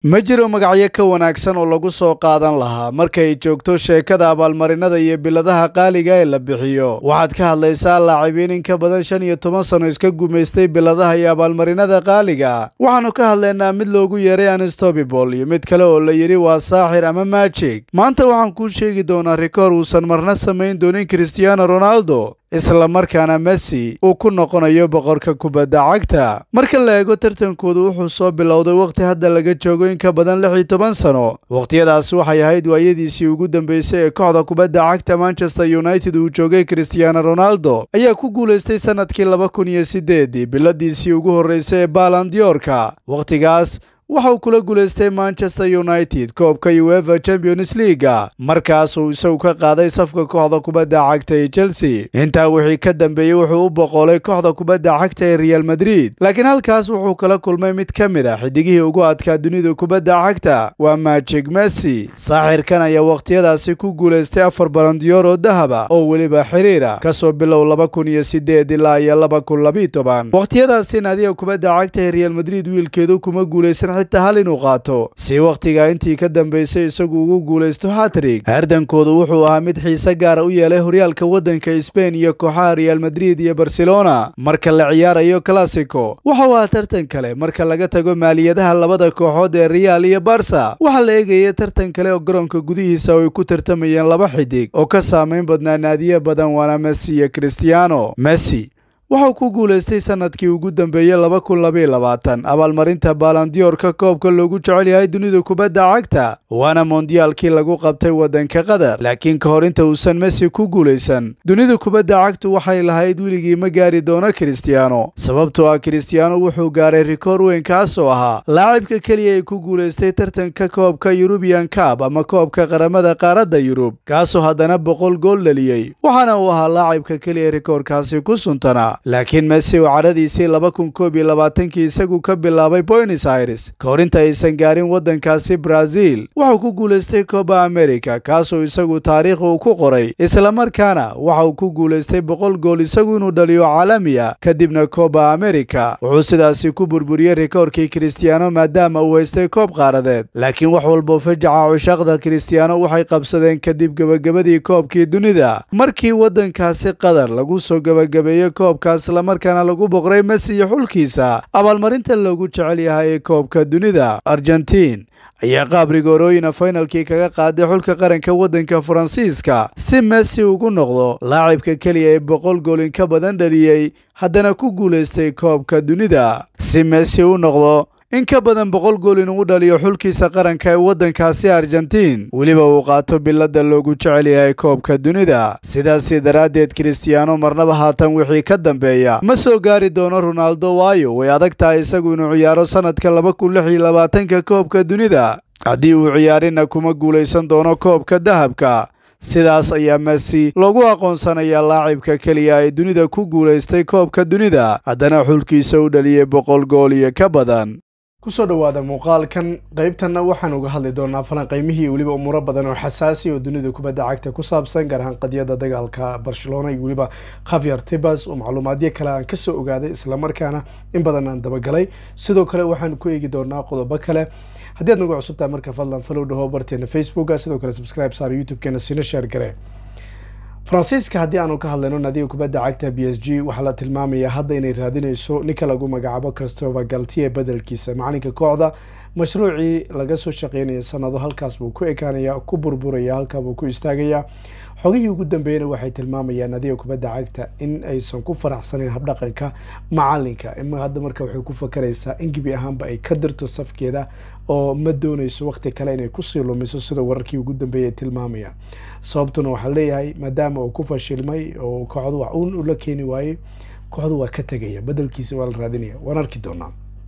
ma jiro magacyo ka wanaagsan oo lagu soo qaadan lahaa markay joogto sheekada abaalmarinada iyo biladaha qaaliga ee la bixiyo waxaad ka hadlaysaa laacibiin in ka badan shan iyo toban sano iska gumaystay biladaha iyo abaalmarinada qaaliga waxaannu ka hadlaynaa mid loogu yeeray anstobibol iyo mid kale oo la yidhi waa saaxir ama maajig maanta waxaan kuu sheegi doonaa rikoor uusan marna samayn doonin christiano ronaldo isla markaana messi uu ku noqonayo boqorka kubadda cagta marka la eego tartankoodu wuxuu soo bilowday wakhti hadda laga joogo in ka badan lix iyo toban sano wakhtiyadaas waxay ahayd waayadiisii ugu dambeysay ee kooxda kubadda cagta manchester united uu joogay christiano ronaldo ayaa ku guulaystay sannadkii laba kun iyo siddeedii biladiisii ugu horreysay ee baalandiyoorka wakhtigaas waxa uu kula guulaystay manchester united koobka uefa champions leaga markaasuu isagu ka qaaday safka kooxda kubadda cagta ee chelsea intaa wixii ka dambeeyey wuxuu u boqolay kooxda kubadda cagta ee real madrid laakiin halkaas wuxuu kala kulmay mid ka mid a xidigihii ugu adkaa dunida kubadda cagta waa majig messi saaxirkan ayaa wakhtiyadaasi ku guulaystay afar balandiyoor oo dahaba oo weliba xiriira kasoo bilow laba kun iyo sideed ilaa iyo laba kun labiyo toban wakhtiyadaasi naadiga kubadda cagta ee real madrid wiilkeedu kuma guulaysan xitaa hal inuu qaato si wakhtiga intii ka dambaysay isagu ugu guulaysto hatrig hardankoodu wuxuu ahaa mid xiise gaara u yeelay horyaalka waddanka sbain iyo kooxaha real madrid iyo barcelona marka la ciyaarayo classico waxa uu ahaa tartan kale marka laga tago maaliyadaha labada kooxood ee real iyo barsa waxaa la eegaya tartan kale oo garoonka gudihiisa oo ay ku tartamayeen laba xidig oo ka saamayn badnaa naadiye badan waana messi iyo christiano messi waxauu ku guulaystay sannadkii ugu dambeeyey laba kun labayo labaatan abaalmarinta baalandiyoorka koobka loogu jecel yahay dunida kubadda cagta waana mondiyaalkii lagu qabtay waddanka qatar laakiin ka hor inta uusan messi ku guulaysan dunida kubadda cagtu waxay lahayd weligii ma gaari doono kristiyaano sababtoo ah kristiyaano wuxuu gaaray rikoor weyn kaas oo ahaa laacibka keliya ay ku guulaystay tartanka koobka yurubiyan kab ama koobka qaramada qaaradda yurub kaasoo haddana boqol gool dhaliyey waxaana uu ahaa laacibka keliya rikoorkaasi ku suntanaa laakiin messi oo cadhadiisii laba kun koob iyo labaatankii isagu ka bilaabay boynes aires ka hor inta aysan gaarin waddankaasi brazil wuxuu ku guulaystay kooba america kaasoo isagu taariikh uu ku qoray islamarkaana waxa uu ku guulaystay boqol gool isagu inuu dhaliyo caalamiya kadibna kooba america wuxuu sidaasi ku burburiyey rikoorkii kristiyaano maadaama uu haystay koob qaaradeed laakiin wax walboo fajaca cushaaqda kristiyaano waxay qabsadeen kadib gebagabadii koobkii dunida markii waddankaasi qatar lagu soo gebagabeeyey koobka islamarkaana lagu boqray messi iyo xulkiisa abaalmarinta loogu jecel yahay ee koobka dunida argentiin ayaa qaab rigoorooyina faynalkii kaga qaaday xulka qaranka waddanka faransiiska si messi ugu noqdo laacibka keliya ee boqol goolin ka badan dhaliyey haddana ku guulaystay koobka dunida si messi u noqdo in ka badan boqol gool inuu dhaliyo xulkiisa qaranka ee waddankaasi argentiin weliba uu qaato bilada loogu jecel yahay koobka dunida sidaasi daraaddeed kristiyaano marnaba haatan wixii ka dambeeya ma soo gaari doono ronaldo waayo way adag tahay isagu inuu ciyaaro sannadka laba kun lix iyo labaatanka koobka dunida haddii uu ciyaarina kuma guulaysan doono koobka dahabka sidaas ayaa messi loogu aqoonsanayaa laacibka keliya ee dunida ku guulaystay koobka dunida haddana xulkiisa u dhaliyey boqol gool iyo ka badan kusoo dhowaada muuqaalkan qaybtanna waxaan uga hadli doonaa falanqaymihii weliba umuuro badan oo xasaasi oo dunida kubadda cagta ku saabsan gaar ahaan qadiyada dagaalka barcelona iyo weliba khavier tibas oo macluumaadyo kale aan kasoo ogaaday islamarkaana in badan aan dabagalay sidoo kale waxaan ku eegi doonaa qodobo kale haddii aad nagu cusubtahay marka fadlan falow dhaho barteena facebooka sidoo kale subscribe saar youtube-keena sina sheer gare faransiiska haddii aanu ka hadlayno naadiga kubadda cagta b s g waxaa la tilmaamayaa hadda inay raadinayso ninka lagu magacaabo christopher galtier bedelkiisa macalinka kooxda mashruucii laga soo shaqeynaya sanado halkaas buu ku ekaanaya ku burburaya halkaabuu ku istaagaya xogihii ugu dambeeyana waxay tilmaamayaan naadiga kubadda cagta in aysan ku faraxsaneyn habdhaqanka macalinka hadda marka waxay ku fakaraysaa in gebi ahaanba ay ka dirto safkeeda oo ma dooneyso waqti kale inay kusii lumiso sida wararkii ugu dambeeyay ay tilmaamayaan sababtuna waxaa leeyahay maadaama uu ku fashilmay oo kooxdu wax uun ula keeni waayey kooxdu waa ka tegaya bedelkiisa waa la raadinaya waan arki doonaa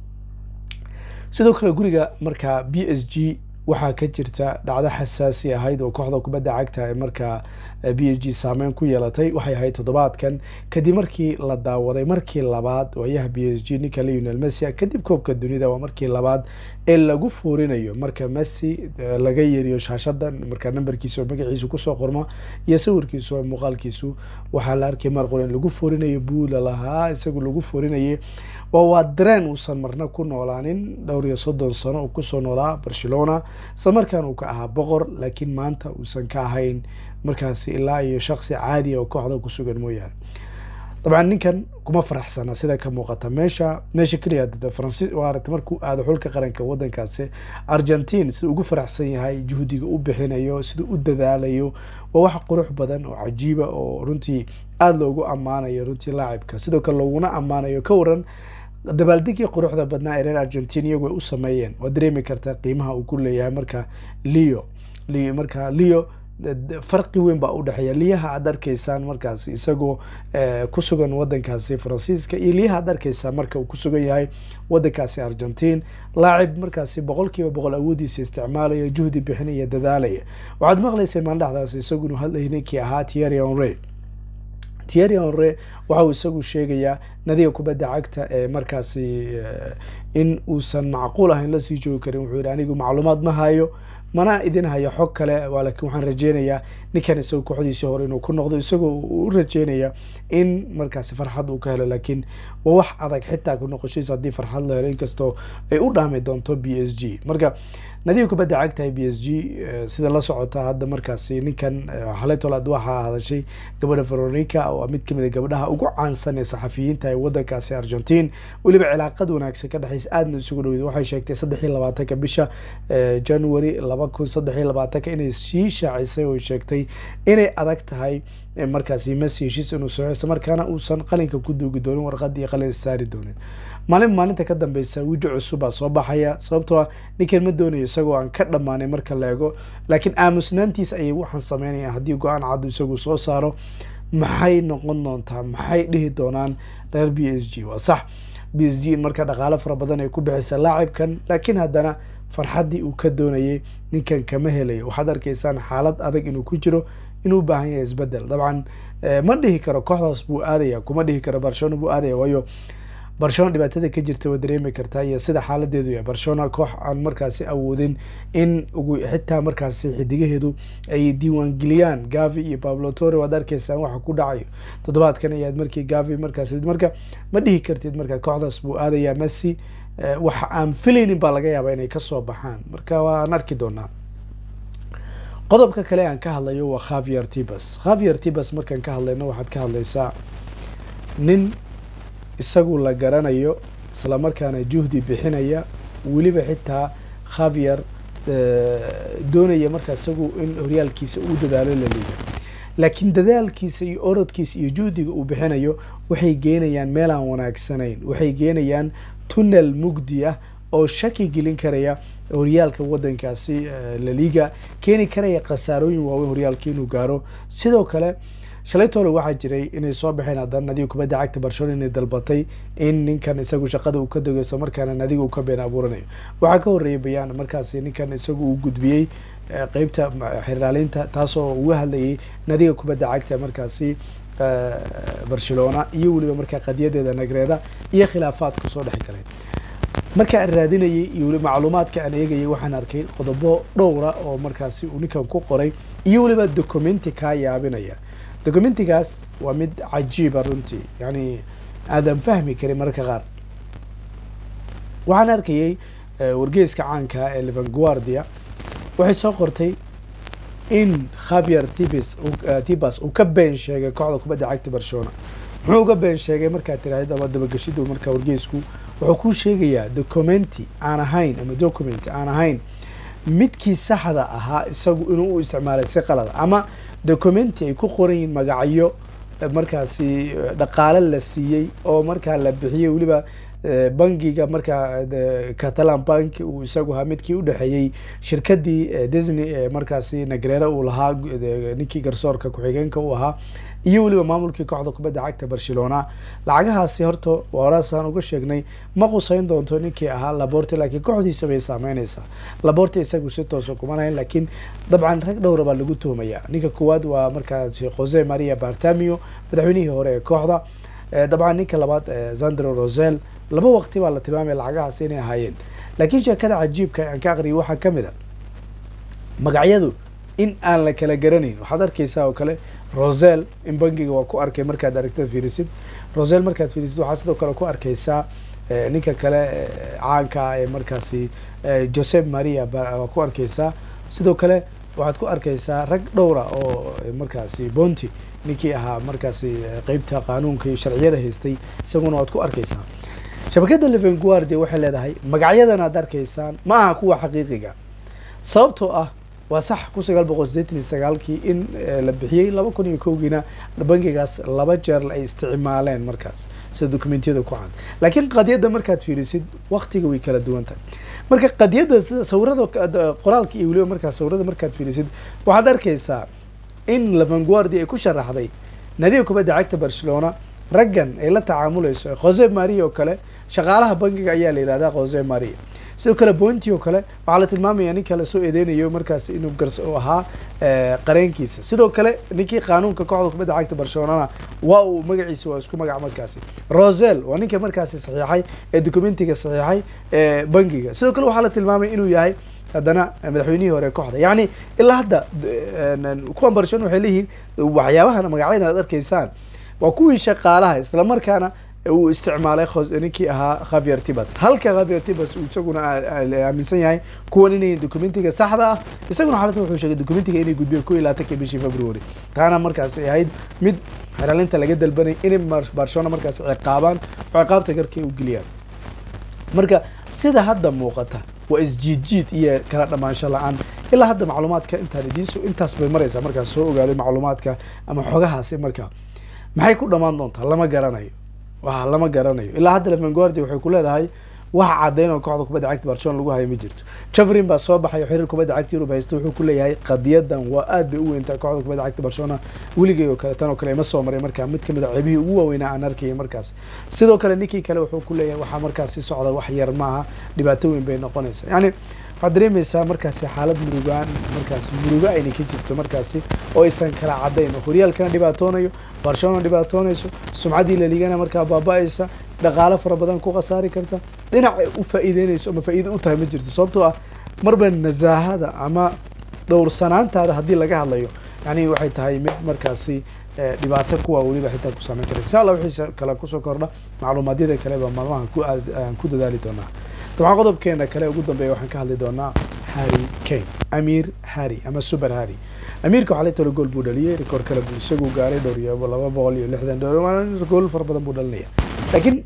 sidoo kale guriga markaa b s g waxaa ka jirta dhacdo xasaasi ahayd oo kooxda kubadda cagta ee markaa b s g saameyn ku yeelatay waxay ahayd toddobaadkan kadib markii la daawaday markii labaad waayaha b s g ninka leonel messi kadib koobka dunida waa markii labaad ee lagu fuurinayo marka messi laga yeeriyo shaashadan markaa nambarkiisa oo magaciisu kusoo qormo iyo sawirkiisu oo muuqaalkiisu waxaa la arkay mar qoren lagu fuurinayo buula lahaa isagu lagu fuurinayay waa waa dareen uusan marna ku noolaanin dhowr iyo soddon sano uu kusoo noolaa barcelona isla markaan uu ka ahaa boqor laakiin maanta uusan ka ahayn markaasi ilaa iyo shaksi caadi oo kooxda kusugan mooyaane dabcan ninkan kuma faraxsana sida ka muuqata meesha meesha keliya faransi waarata markuu aado xulka qaranka wadankaasi argentine siduu ugu faraxsan yahay juhdiga u bixinayo siduu u dadaalayo waa wax qurux badan oo cajiiba oo runtii aada loogu ammaanayo runtii laacibka sidoo kale looguna ammaanayo ka waran dabaaldegii quruxda badnaa ee reer argentine iyagu ay u sameeyeen waa dareemi kartaa qiimaha uu ku leeyahay marka leo leo marka leo farqi weyn baa udhexeeya liyaha aad arkaysaan markaasi isagoo kusugan wadankaasi faransiiska iyo liyaha aad arkaysaan marka uu kusugan yahay wadankaasi argentine laacib markaasi boqol kiiba boqol awoodiisa isticmaalaya juhdi bixinaya dadaalaya waxaad maqlaysay maandhaxdaas isagu inuu hadlayay ninkii ahaa thierry henry thierry henry waxa uu isagu sheegayaa nadiga kubadda cagta ee markaasi in uusan macquul ahayn lasii joogi karin wuxuu yihi anigu macluumaad ma hayo mana idin hayo xog kale laakiin waxaan rajeynayaa ninkan isagoo kooxdiisii hore inuu ku noqdo isagoo u rajeynaya in markaasi farxad uu ka helo laakiin waa wax adag xitaa ku noqoshiisa haddii farxad la helo inkastoo ay u dhaami doonto b s g marka nadiga kubadda cagtahay b s g sida la socota hadda markaasi ninkan xaletolaad waxaa hadashay gabadha veronica oo mid kamid a gabdhaha ugu caansan ee saxafiyiinta ee wadankaasi argentine weliba cilaaqad wanaagsan ka dhexeysa aadna isugu dhowed waxay sheegtay saddex iyo labaatanka bisha january laba kun saddex iyo labaatanka inay sii shaacisay oo sheegtay inay adag tahay markaasi messi heshiis inuu soco isla markaana uusan qalinka ku duugi doonin warqadii qalin saari doonin maalin maalinta ka dambeysa wijo cusub baa soo baxaya sababtoo ah ninkan ma doonayo isagoo aan ka dhammaanay marka la ego laakiin aamusnaantiisa ayay waxaan sameynaya haddii go-aan cad isagu soo saaro maxay noqon doontaa maxay dhihi doonaan reer b s g waa sax b s g in marka dhaqaalo fara badan ay ku bixisa laacibkan laakiin haddana farxaddii uu ka doonayay ninkan kama helayo waxaad arkaysaan xaalad adag inuu ku jiro inuu baahan yahay isbedel dabcan ma dhihi karo kooxdaas buu aadaya kuma dhihi karo barcelona buu aadaya waayo barcelona dhibaatada ka jirta waa dareemi kartaa iyo sida xaaladeedu yahay barcelona koox aan markaasi awoodin in ugu xitaa markaasi xidigaheedu ay diiwaangeliyaan gavi iyo pablo tore waad arkaysaan waxa ku dhacayo toddobaadkan ayaad markii gavi markaas marka ma dhihi kartid marka kooxdaas buu aadaya messi waxa aan filaynin baa laga yaabaa inay kasoo baxaan marka waan arki doonaa qodobka kale aan ka hadlayo waa khavier tibas khavier tibas markaan ka hadlayno waxaad ka hadlaysaa nin isagu la garanayo isla markaana juhdi bixinaya weliba xitaa khavier doonaya markaa isagu in horyaalkiisa uu dadaalo la liiga laakiin dadaalkiisa iyo orodkiisa iyo juhdiga uu bixinayo waxay geenayaan meel aan wanaagsanayn waxay geenayaan tunnel mugdi ah oo shaki gelin karaya horyaalka wadankaasi laliga keeni karaya khasaarooyin waaweyn horyaalka inuu gaaro sidoo kale shalay toole waxaa jiray inay soo baxeen haddana nadiga kubadda cagta barcelona inay dalbatay in ninkan isagu shaqada uu ka dego isla markaana nadiga uu ka been abuuranayo waxaa ka horreeyay bayaan markaasi ninkan isagu uu gudbiyey qeybta xirlaalinta taasoo uga hadlayay nadiga kubadda cagta markaasi barcelona iyo weliba markaa qadiyadeeda nagreeda iyo khilaafaadku soo dhex galay marka aan raadinayay iyo weli macluumaadka aan eegayay waxaan arkay qodobo dhowra oo markaasi uu ninkan ku qoray iyo weliba documenti kaa yaabinaya documentigaas waa mid cajiiba runtii yani aadan fahmi karin mararka qaar waxaan arkayay wargeyska caanka ee levanguardia waxay soo qortay in khavier tibis tibas uu ka been sheegay kooxda kubadda cagta barcelona muxuu uga been sheegay markaad tiraahid ama dabagashidu markaa wargeysku wuxuu kuu sheegayaa documenti aan ahayn ama document aan ahayn midkii saxda ahaa isagu inuu u isticmaalay si qalada ama documenti ay ku qoran yihiin magacyo markaasi dhaqaale la siiyey oo markaa la bixiyey weliba bangiga markaa catalan bank uu isagu ahaa midkii udhexeeyey shirkadii disney ee markaasi nagrera uu lahaa ninkii garsoorka ku-xigeenka uu ahaa iyo weliba maamulkii kooxda kubadda cagta barcelona lacagahaasi horta warasaan uga sheegnay ma qusayn doonto ninkii ahaa laborte laakiin kooxdiisa bay saameyneysaa laborte isagu si toosa kuma lahayn laakiin dabcan rag dhowra baa lagu tuhmaya ninka koowaad waa markaasi jose maria bartamio madaxweynihii hore ee kooxda dabcan ninka labaad zandro rosel laba waqti baa la tilmaamaya lacagahaas inay ahaayeen laakiin sheekada cajiibka aan ka aqriyay waxaa kamid a magacyadu in aan la kala garanayn waxaad arkeysaa oo kale rosel in bangiga waa ku arkay markaad aragtad fiirisid rosel markaad fiirisid waxaa sidoo kale ku arkeysaa ninka kale caanka ah ee markaasi joseph maria waa ku arkeysaa sidoo kale waxaad ku arkeysaa rag dhowra oo markaasi bonti ninkii ahaa markaasi qeybta qaanuunka iyo sharciyada haystay isaguna waad ku arkeysaa shabakadda levenguardia waxay leedahay magacyadan aad arkaysaan ma aha kuwa xaqiiqiga sababtoo ah waa sax kun sagaal boqol sideetan iyo sagaalkii in la bixiyey laba kun iyo kowgiina bangigaas laba jeer ay isticmaaleen markaas sida dokumentiyada ku cad laakiin qadiyadda markaad fiirisid waktiga way kala duwan tahay marka qadiyadda sida sawirada qoraalka iyo weliba markaas sawirada markaad fiirisid waxaad arkeysaa in levenguardia ay ku sharaxday nadiga kubadda cagta barcelona raggan ay la tacaamuleyso jose maria oo kale shaqaalaha bangiga ayaa la yihahdaa jose maria sidoo kale bointi oo kale waxaa la tilmaamaya ninka lasoo eedeynayo markaas inuu gars u ahaa qareenkiisa sidoo kale ninkii qaanuunka kooxda kubadda cagta barcelonana waa uu magaciisa waa isku magac markaasi rosel waa ninka markaasi saxiixay ee documentiga saxiixay ee bangiga sidoo kale waxaa la tilmaamaya inuu yahay haddana madaxweynihii hore kooxda yacni ilaa hadda kuwan barcelona waxay leeyihiin waxyaabahan magacyadan aad arkaysaan waa kuwii shaqaalaha islamarkaana uu isticmaalay ninkii ahaa khavier tibas halka khavier tibas uu isaguna aaminsan yahay kuwan inay documentiga saxda ah isaguna xalatan wuxuu sheegay documentiga inay gudbiyeen ko iyo labaatanka bishii february taana markaas ay ahayd mid xeralinta laga dalbanay inay barcelona markaas ciqaabaan oo ciqaabta garkay u geliyaan marka sida hadda muuqata waa isjiidjiid iyo kala dhamaansho la-aan ilaa hadda macluumaadka intaan idiinso intaas bay maraysaa markaas soo ogaaday macluumaadka ama xogahaasi marka maxay ku dhamaan doontaa lama garanayo wa lama garanayo ilaa hadda levenguardia waxay ku leedahay wax caddayn oo kooxda kubadda cagta barcelona lagu hayo ma jirto javrin baa soo baxay oo xiriir kubadda cagta yurub haysta wuxuu ku leeyahay qadiyadan waa aad bay u weyntaa kooxda kubadda cagta barcelona weligay oo kale tan oo kale ima soo maray markaa mid kamid a ceebihii ugu waaweynaa aan arkayay markaas sidoo kale ninkii kale wuxuu ku leeyahay waxaa markaasi socda wax yar maaha dhibaato weyn bay noqonaysaa yani waxaad dareemaysaa markaasi xaalad murugaan markaas murugo ayna ka jirto markaasi oo aysan kala caddayn oo horyaalkana dhibaatoonayo barcelona dhibaatoonayso sumcaddii laligana markaa baaba-aysa dhaqaalo fara badan ku khasaari karta dhinac ay u faa'iideynayso ama faa'iido u tahay ma jirto sababtoo ah marba nasaahada ama dhowrsanaantaada haddii laga hadlayo yani waxay tahay mid markaasi dhibaato kuwa weliba xitaa ku saameyn kara insha allah wixii kale kusoo kordha macluumaadyada kaleba maalmaha ku aan ku dadaali doonaa dabcan qodobkeena kale ugu dambeeya waxaan ka hadli doonaa harry kane amir harry ama super harry amiirka waxaa la talo gool buu dhaliyay rekoor kale buu isagu gaaray dhowr iyo laba boqol iyo lixdan dhowr gool fara badan buu dhalinaya laakiin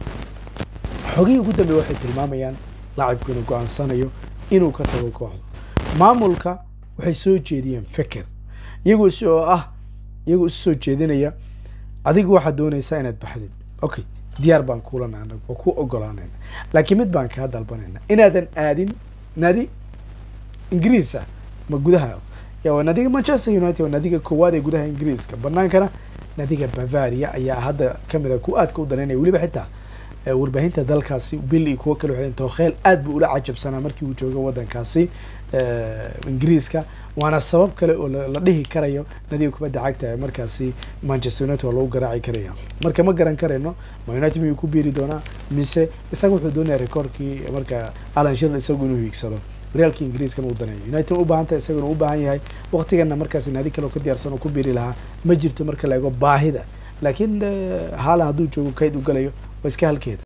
xogihii ugu dambeeya waxay tilmaamayaan laacibku inuu go-aansanayo inuu ka tago kooxda maamulka waxay soo jeediyeen feker iyagoo is oo ah iyagoo isu soo jeedinaya adigu waxaad doonaysaa inaad baxdid okay diyaar baan kuulana anag oo ku ogolaanayna laakiin mid baan kaa dalbanayna inaadan aadin nadi ingiriis ah ma gudaha ya waa nadiga manchester united waa nadiga koowaad ee gudaha ingiriiska banaankana nadiga bavaria ayaa hadda kamid a ku aadka u danaynaya weliba xitaa warbaahinta dalkaasi bil iyo kuwo kale waxay tookheel aad buu ula cajabsanaa markii uu joogo waddankaasi ingiriiska waana sabab kale oo la dhihi karayo nadiga kubadda cagta ee markaasi manchester united waa lagu garaaci karaya marka ma garan karayno ma united miyuu ku biiri doonaa mise isaga wuxuu doonaya rekoorkii marka alan shirl isagu inuu hiigsado horyaalka ingiriiskana uu daneeyo united u baahan tahay isaguna u baahan yahay waktigana markaasi naadi kale oo ka diyaarsan oo ku biiri lahaa ma jirto marka la eego baahida laakiin haalan hadduu joogo kayd u galayo waa iska halkeeda